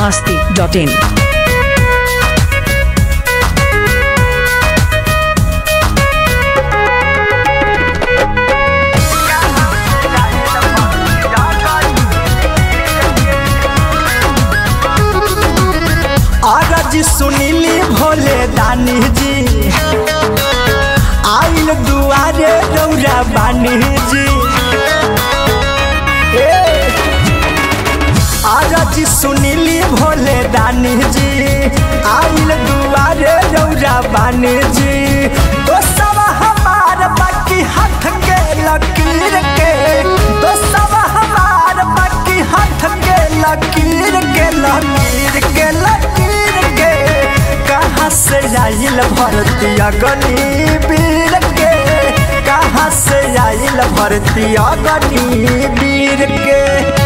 masti.in. आरज सुनीली भोले दानी जी आइल दुआरे रौरा बानी जी ए, आरज सुनीली भोले दानी जी आइल दुआरे रौरा बानी जी तो सब हमार बाकी हाथ के लकीर के तो सब हमार बाकी हाथ के लकीर के लकीर के लकीर के कहाँ से आइल भरतिया गनी वीर के कहाँ से आइल भरतिया गनी वीर के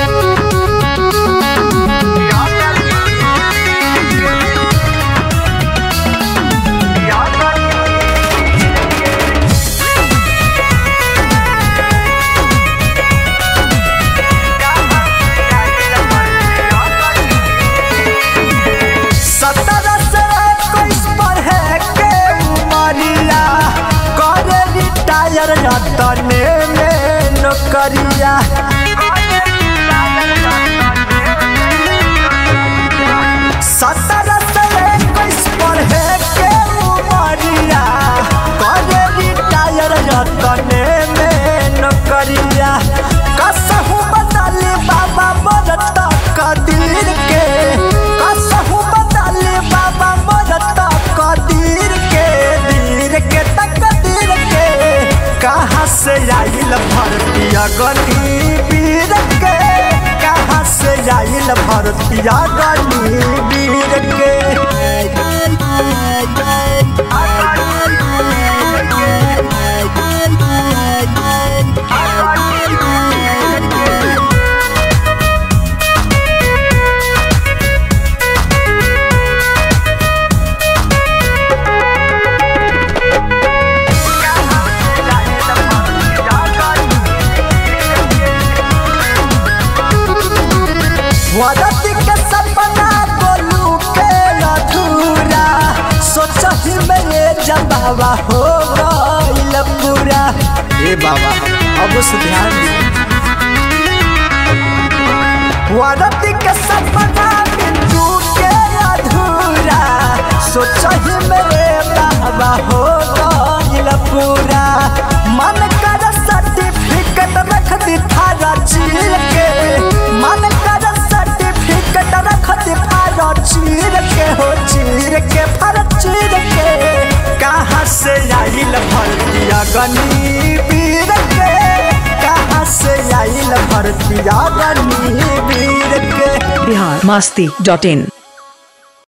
सत्रह से इक्कीस पर है के उमरिया करे रिटायर रतने में नौकरिया सत्रह से इक्कीस पर है के उमरिया करे रिटायर रतने में नौकरिया कसहू बदले बाबा मरता कदीर के कसहू बदले बाबा मरता कदीर के दीर के तकदीर के कहाँ से आइल भरतिया गनी वीर के कहाँ से आइल भरतिया गनी वीर के वरती के सपना बोलू के अधूरा सोचही में ये जबावा हो गइल पूरा ए बाबा अब से ध्यान वरती के सपना बिंदु के अधूरा सोचही में ये बाबा हो गइल पूरा मन कर सर्टिफिकेट रख दी थारा चीर के मन कर सर्टिफिकेट रख दी थारा चीर के हो चीर के फर चीर के कहाँ से आइल भरतिया गनी वीर के कहाँ से आइल भरतिया गनी वीर के Bihar masti.in.